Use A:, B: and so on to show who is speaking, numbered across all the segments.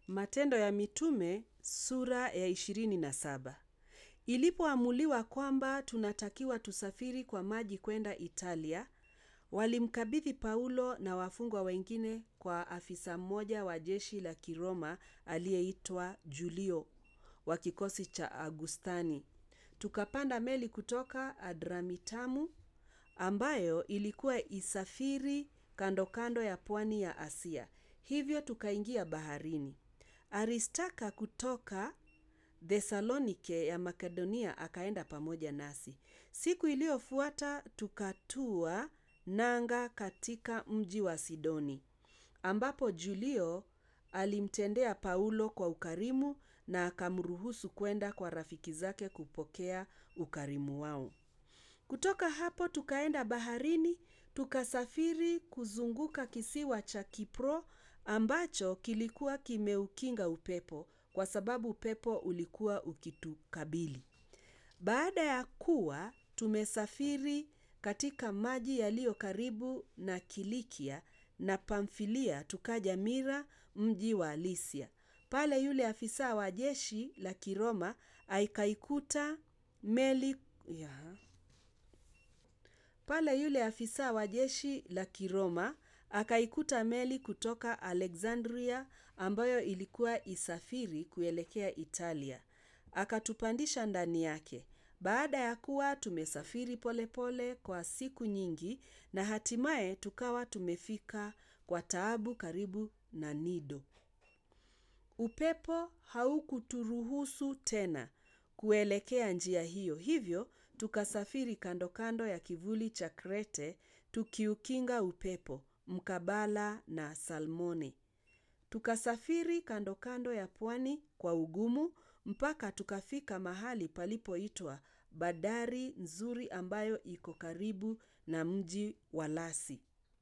A: Matendo ya Mitume sura ya ishirini na saba. Ilipoamuliwa kwamba tunatakiwa tusafiri kwa maji kwenda Italia, walimkabidhi Paulo na wafungwa wengine kwa afisa mmoja wa jeshi la Kiroma aliyeitwa Julio wa kikosi cha Agustani. Tukapanda meli kutoka Adramitamu ambayo ilikuwa isafiri kando kando ya pwani ya Asia. Hivyo tukaingia baharini. Aristaka kutoka Thesalonike ya Makedonia akaenda pamoja nasi. Siku iliyofuata tukatua nanga katika mji wa Sidoni, ambapo Julio alimtendea Paulo kwa ukarimu na akamruhusu kwenda kwa rafiki zake kupokea ukarimu wao. Kutoka hapo tukaenda baharini, tukasafiri kuzunguka kisiwa cha Kipro ambacho kilikuwa kimeukinga upepo kwa sababu upepo ulikuwa ukitukabili. Baada ya kuwa tumesafiri katika maji yaliyo karibu na Kilikia na Pamfilia, tukaja Mira, mji wa Lisia. Pale yule afisa wa jeshi la Kiroma akaikuta meli ya pale yule afisa wa jeshi la Kiroma akaikuta meli kutoka Alexandria ambayo ilikuwa isafiri kuelekea Italia. Akatupandisha ndani yake. Baada ya kuwa tumesafiri polepole pole kwa siku nyingi na hatimaye tukawa tumefika kwa taabu karibu na Nido. Upepo haukuturuhusu tena kuelekea njia hiyo. Hivyo tukasafiri kando kando ya kivuli cha Krete tukiukinga upepo mkabala na Salmone. Tukasafiri kando kando ya pwani kwa ugumu mpaka tukafika mahali palipoitwa bandari nzuri ambayo iko karibu na mji wa Lasi.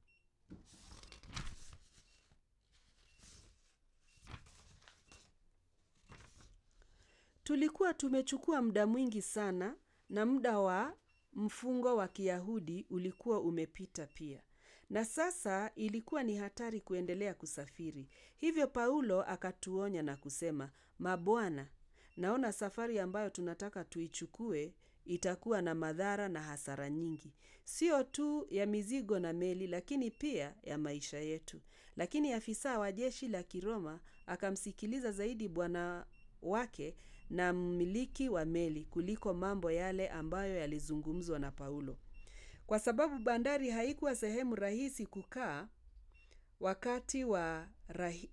A: Tulikuwa tumechukua muda mwingi sana na muda wa mfungo wa Kiyahudi ulikuwa umepita pia. Na sasa ilikuwa ni hatari kuendelea kusafiri. Hivyo Paulo akatuonya na kusema, "Mabwana, naona safari ambayo tunataka tuichukue itakuwa na madhara na hasara nyingi. Sio tu ya mizigo na meli lakini pia ya maisha yetu." Lakini afisa wa jeshi la Kiroma akamsikiliza zaidi bwana wake na mmiliki wa meli kuliko mambo yale ambayo yalizungumzwa na Paulo. Kwa sababu bandari haikuwa sehemu rahisi kukaa wakati wa rahi...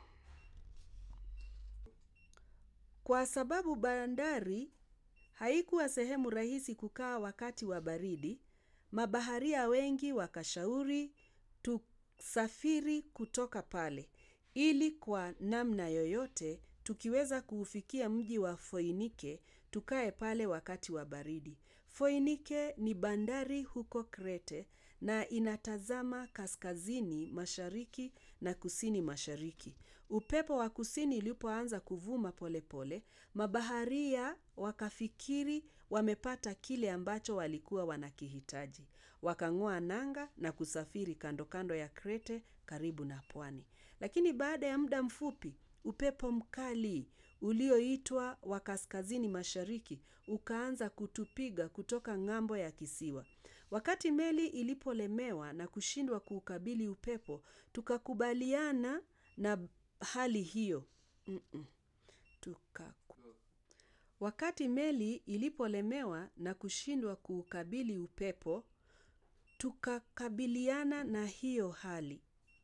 A: Kwa sababu bandari haikuwa sehemu rahisi kukaa wakati wa baridi, mabaharia wengi wakashauri tusafiri kutoka pale ili kwa namna yoyote tukiweza kuufikia mji wa Foinike tukae pale wakati wa baridi. Foinike ni bandari huko Krete na inatazama kaskazini mashariki na kusini mashariki. Upepo wa kusini ulipoanza kuvuma polepole, mabaharia wakafikiri wamepata kile ambacho walikuwa wanakihitaji. Wakang'oa nanga na kusafiri kando kando ya Krete karibu na pwani. Lakini baada ya muda mfupi, upepo mkali ulioitwa wa kaskazini mashariki ukaanza kutupiga kutoka ng'ambo ya kisiwa. Wakati meli ilipolemewa na kushindwa kuukabili upepo, tukakubaliana na hali hiyo. Mm-mm. Tukaku. Wakati meli ilipolemewa na kushindwa kuukabili upepo, tukakabiliana na hiyo hali.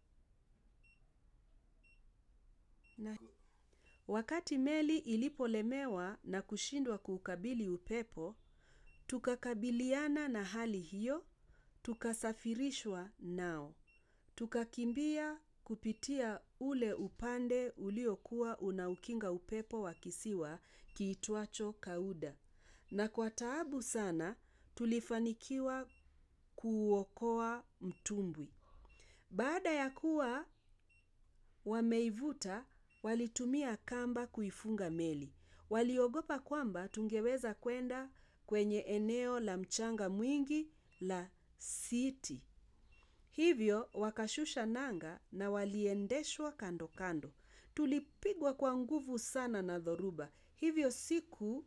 A: Na wakati meli ilipolemewa na kushindwa kuukabili upepo, tukakabiliana na hali hiyo, tukasafirishwa nao. Tukakimbia kupitia ule upande uliokuwa unaukinga upepo wa kisiwa kiitwacho Kauda. Na kwa taabu sana tulifanikiwa kuokoa mtumbwi. Baada ya kuwa wameivuta walitumia kamba kuifunga meli. Waliogopa kwamba tungeweza kwenda kwenye eneo la mchanga mwingi la Siti. Hivyo wakashusha nanga na waliendeshwa kando kando tulipigwa kwa nguvu sana na dhoruba. Hivyo siku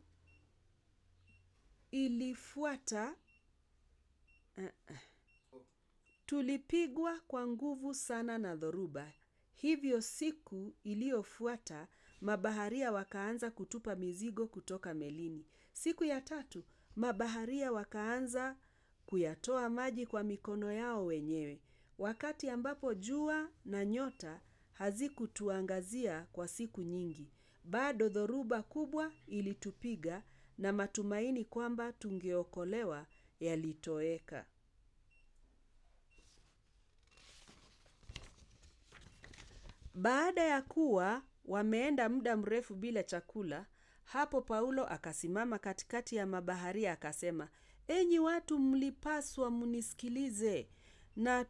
A: ilifuata tulipigwa kwa nguvu sana na dhoruba. Hivyo siku iliyofuata mabaharia wakaanza kutupa mizigo kutoka melini. Siku ya tatu mabaharia wakaanza kuyatoa maji kwa mikono yao wenyewe. Wakati ambapo jua na nyota hazikutuangazia kwa siku nyingi. Bado dhoruba kubwa ilitupiga na matumaini kwamba tungeokolewa yalitoweka. Baada ya kuwa wameenda muda mrefu bila chakula, hapo Paulo akasimama katikati ya mabaharia akasema, enyi watu mlipaswa munisikilize na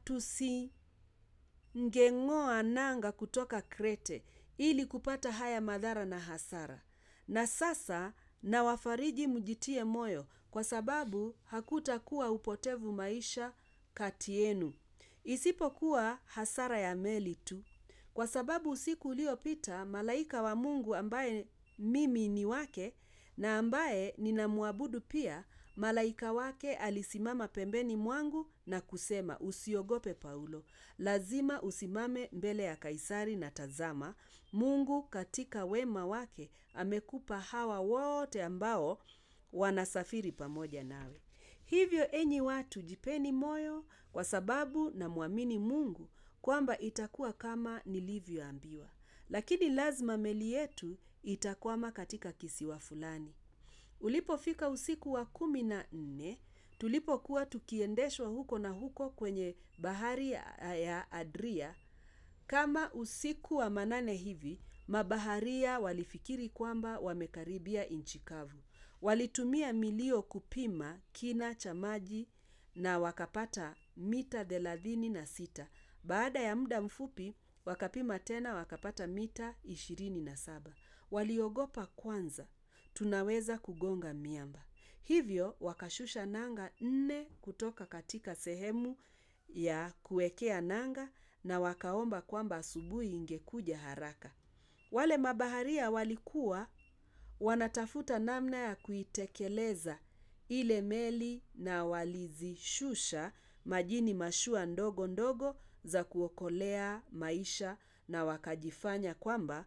A: tusingeng'oa nanga kutoka Krete ili kupata haya madhara na hasara. Na sasa na wafariji mjitie moyo kwa sababu hakutakuwa upotevu maisha kati yenu. Isipokuwa hasara ya meli tu. Kwa sababu usiku uliopita malaika wa Mungu ambaye mimi ni wake na ambaye ninamwabudu pia, malaika wake alisimama pembeni mwangu na kusema, usiogope Paulo. Lazima usimame mbele ya Kaisari na tazama, Mungu katika wema wake amekupa hawa wote ambao wanasafiri pamoja nawe. Hivyo enyi watu jipeni moyo kwa sababu namwamini Mungu kwamba itakuwa kama nilivyoambiwa. Lakini lazima meli yetu itakwama katika kisiwa fulani. Ulipofika usiku wa kumi na nne, tulipokuwa tukiendeshwa huko na huko kwenye bahari ya Adria. Kama usiku wa manane hivi, mabaharia walifikiri kwamba wamekaribia nchi kavu. Walitumia milio kupima kina cha maji na wakapata mita thelathini na sita. Baada ya muda mfupi, wakapima tena wakapata mita ishirini na saba. Waliogopa kwanza, tunaweza kugonga miamba. Hivyo, wakashusha nanga nne kutoka katika sehemu ya kuekea nanga na wakaomba kwamba asubuhi ingekuja haraka. Wale mabaharia walikuwa wanatafuta namna ya kuitekeleza ile meli na walizishusha majini mashua ndogo ndogo za kuokolea maisha na wakajifanya kwamba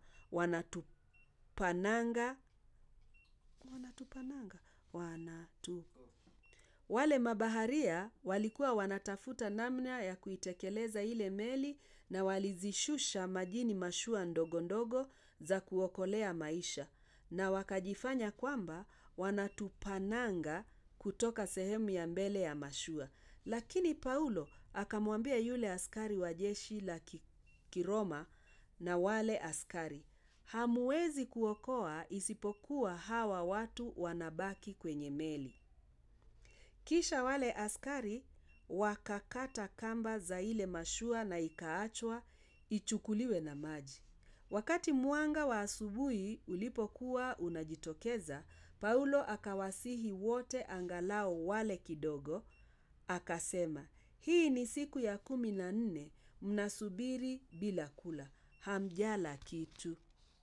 A: wanatupa nanga wanatupa nanga wanatu wale mabaharia walikuwa wanatafuta namna ya kuitekeleza ile meli na walizishusha majini mashua ndogo ndogo za kuokolea maisha na wakajifanya kwamba wanatupa nanga kutoka sehemu ya mbele ya mashua. Lakini Paulo akamwambia yule askari wa jeshi la kiroma na wale askari, hamuwezi kuokoa isipokuwa hawa watu wanabaki kwenye meli. Kisha wale askari wakakata kamba za ile mashua na ikaachwa ichukuliwe na maji. Wakati mwanga wa asubuhi ulipokuwa unajitokeza, Paulo akawasihi wote angalau wale kidogo, akasema, hii ni siku ya kumi na nne, mnasubiri bila kula, hamjala kitu.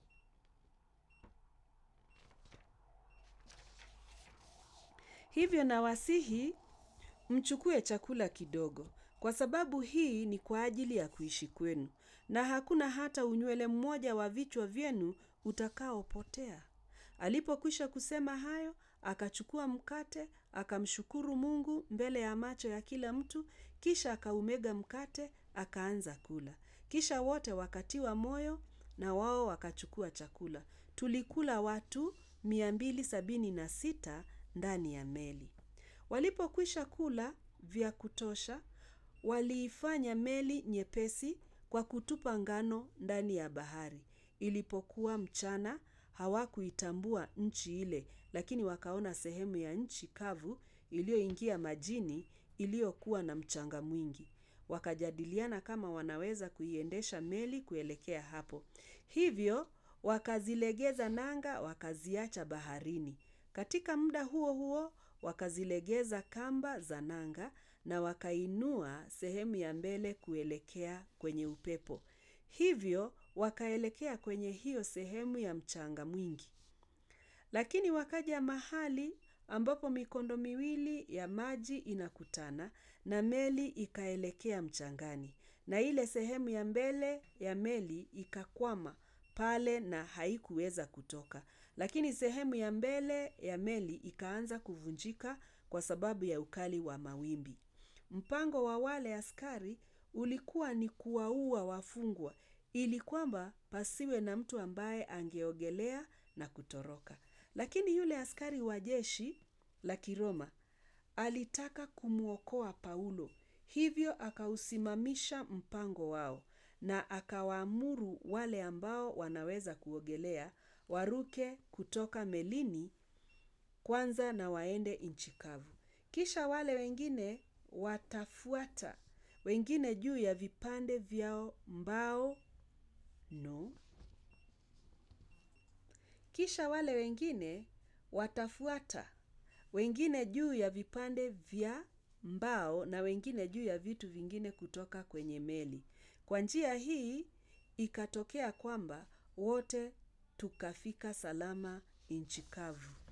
A: Hivyo nawasihi mchukue chakula kidogo, kwa sababu hii ni kwa ajili ya kuishi kwenu, na hakuna hata unywele mmoja wa vichwa vyenu utakaopotea. Alipokwisha kusema hayo, akachukua mkate, akamshukuru Mungu mbele ya macho ya kila mtu, kisha akaumega mkate, akaanza kula. Kisha wote wakatiwa moyo na wao wakachukua chakula. Tulikula watu mia mbili sabini na sita ndani ya meli. Walipokwisha kula vya kutosha, waliifanya meli nyepesi kwa kutupa ngano ndani ya bahari. Ilipokuwa mchana, hawakuitambua nchi ile, lakini wakaona sehemu ya nchi kavu iliyoingia majini iliyokuwa na mchanga mwingi. Wakajadiliana kama wanaweza kuiendesha meli kuelekea hapo. Hivyo, wakazilegeza nanga, wakaziacha baharini. Katika muda huo huo, wakazilegeza kamba za nanga na wakainua sehemu ya mbele kuelekea kwenye upepo. Hivyo, wakaelekea kwenye hiyo sehemu ya mchanga mwingi. Lakini wakaja mahali ambapo mikondo miwili ya maji inakutana na meli ikaelekea mchangani. Na ile sehemu ya mbele ya meli ikakwama pale na haikuweza kutoka. Lakini sehemu ya mbele ya meli ikaanza kuvunjika kwa sababu ya ukali wa mawimbi. Mpango wa wale askari ulikuwa ni kuwaua wafungwa ili kwamba pasiwe na mtu ambaye angeogelea na kutoroka. Lakini yule askari wa jeshi la kiroma alitaka kumwokoa Paulo. Hivyo akausimamisha mpango wao na akawaamuru wale ambao wanaweza kuogelea waruke kutoka melini kwanza na waende nchi kavu. Kisha wale wengine watafuata, wengine juu ya vipande vyao mbao no. Kisha wale wengine watafuata, wengine juu ya vipande vya mbao na wengine juu ya vitu vingine kutoka kwenye meli. Kwa njia hii ikatokea kwamba wote tukafika salama nchi kavu.